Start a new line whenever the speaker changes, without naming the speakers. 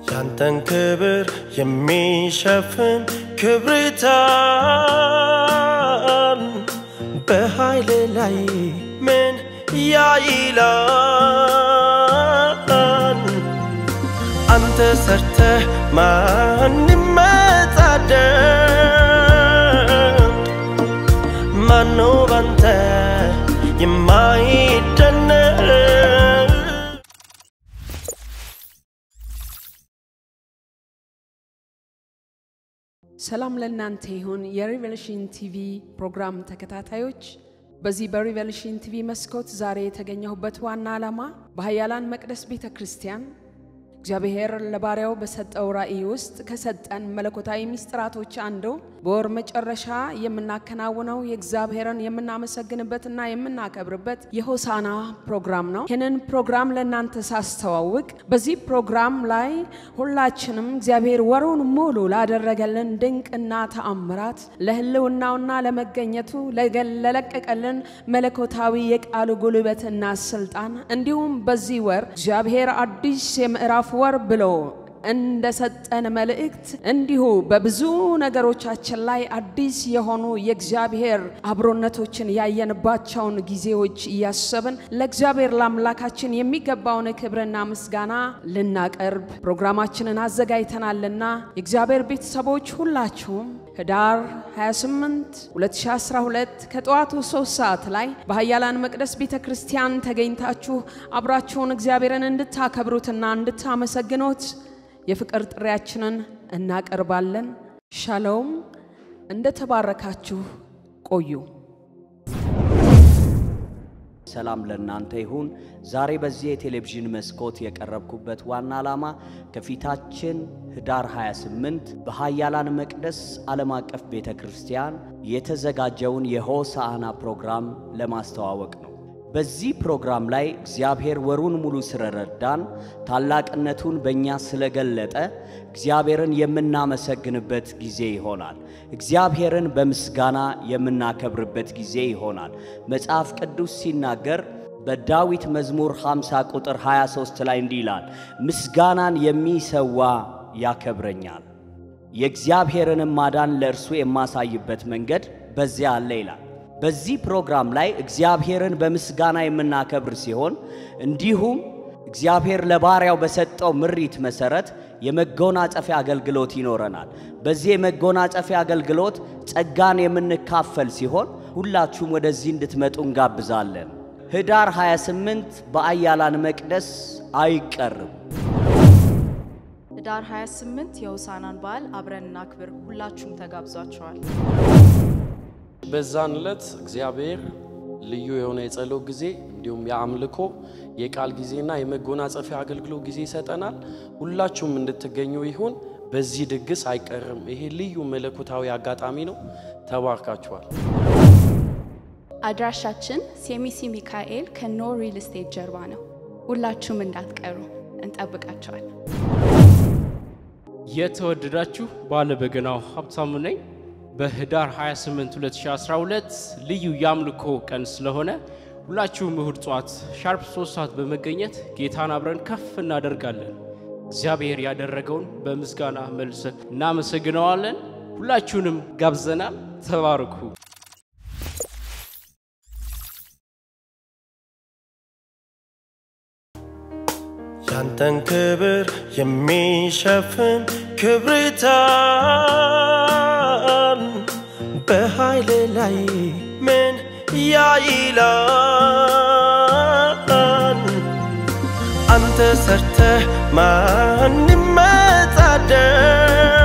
ያንተን ክብር የሚሸፍን ክብርታን በኃይል ላይ ምን ያይላል? አንተ ሰርተ ማን ይመጻደቅ? ማነው ባንተ የማይደነቅ?
ሰላም ለእናንተ ይሁን። የሪቨሌሽን ቲቪ ፕሮግራም ተከታታዮች፣ በዚህ በሪቨሌሽን ቲቪ መስኮት ዛሬ የተገኘሁበት ዋና ዓላማ በኃያላን መቅደስ ቤተ ክርስቲያን እግዚአብሔር ለባሪያው በሰጠው ራእይ ውስጥ ከሰጠን መለኮታዊ ምስጢራቶች አንዱ በወር መጨረሻ የምናከናውነው የእግዚአብሔርን የምናመሰግንበትና የምናከብርበት የሆሳና ፕሮግራም ነው። ይህንን ፕሮግራም ለእናንተ ሳስተዋውቅ በዚህ ፕሮግራም ላይ ሁላችንም እግዚአብሔር ወሩን ሙሉ ላደረገልን ድንቅና ተአምራት ለሕልውናውና ለመገኘቱ ለለቀቀልን መለኮታዊ የቃሉ ጉልበትና ስልጣን እንዲሁም በዚህ ወር እግዚአብሔር አዲስ የምዕራፍ ወር ብሎ እንደሰጠን መልእክት እንዲሁ በብዙ ነገሮቻችን ላይ አዲስ የሆኑ የእግዚአብሔር አብሮነቶችን ያየንባቸውን ጊዜዎች እያሰብን ለእግዚአብሔር ለአምላካችን የሚገባውን ክብርና ምስጋና ልናቀርብ ፕሮግራማችንን አዘጋጅተናልና የእግዚአብሔር ቤተሰቦች ሁላችሁም ህዳር 28 2012 ከጠዋቱ 3 ሰዓት ላይ በኃያላን መቅደስ ቤተ ክርስቲያን ተገኝታችሁ አብራችሁን እግዚአብሔርን እንድታከብሩትና እንድታመሰግኑት የፍቅር ጥሪያችንን እናቀርባለን። ሻሎም። እንደተባረካችሁ ቆዩ።
ሰላም ለእናንተ ይሁን። ዛሬ በዚህ የቴሌቪዥን መስኮት የቀረብኩበት ዋና ዓላማ ከፊታችን ህዳር 28 በኃያላን መቅደስ ዓለም አቀፍ ቤተ ክርስቲያን የተዘጋጀውን የሆሳዕና ፕሮግራም ለማስተዋወቅ ነው። በዚህ ፕሮግራም ላይ እግዚአብሔር ወሩን ሙሉ ስለረዳን ታላቅነቱን በእኛ ስለገለጠ እግዚአብሔርን የምናመሰግንበት ጊዜ ይሆናል። እግዚአብሔርን በምስጋና የምናከብርበት ጊዜ ይሆናል። መጽሐፍ ቅዱስ ሲናገር በዳዊት መዝሙር 50 ቁጥር 23 ላይ እንዲህ ይላል፣ ምስጋናን የሚሰዋ ያከብረኛል፣ የእግዚአብሔርንም ማዳን ለእርሱ የማሳይበት መንገድ በዚያ አለ ይላል። በዚህ ፕሮግራም ላይ እግዚአብሔርን በምስጋና የምናከብር ሲሆን እንዲሁም እግዚአብሔር ለባሪያው በሰጠው ምሪት መሰረት የመጎናጸፊያ አገልግሎት ይኖረናል። በዚህ የመጎናጸፊያ አገልግሎት ጸጋን የምንካፈል ሲሆን ሁላችሁም ወደዚህ እንድትመጡ እንጋብዛለን። ህዳር 28 በኃያላን መቅደስ አይቀርም።
ህዳር 28 የሆሳዕናን በዓል አብረን እናክብር። ሁላችሁም ተጋብዟቸዋል።
በዛን ዕለት እግዚአብሔር ልዩ የሆነ የጸሎት ጊዜ እንዲሁም የአምልኮ የቃል ጊዜና የመጎናጸፊያ አገልግሎት ጊዜ ይሰጠናል። ሁላችሁም እንድትገኙ ይሁን። በዚህ ድግስ አይቀርም። ይሄ ልዩ መለኮታዊ አጋጣሚ ነው። ተባርካችኋል።
አድራሻችን ሴሚሲ ሚካኤል ከኖ ሪል ስቴት ጀርባ ነው። ሁላችሁም እንዳትቀሩ እንጠብቃቸዋል።
የተወደዳችሁ ባለበገናው ሀብታሙ ነኝ። በህዳር 28 2012 ልዩ የአምልኮ ቀን ስለሆነ ሁላችሁም እሁድ ጠዋት ሻርፕ 3 ሰዓት በመገኘት ጌታን አብረን ከፍ እናደርጋለን። እግዚአብሔር ያደረገውን በምስጋና መልሰ እናመሰግነዋለን። ሁላችሁንም ጋብዘናል። ተባረኩ።
ያንተን ክብር የሚሸፍን ክብርታን በኃይል ላይ ምን ያይላል? አንተ ሰርተ ማን ይመጻደቅ?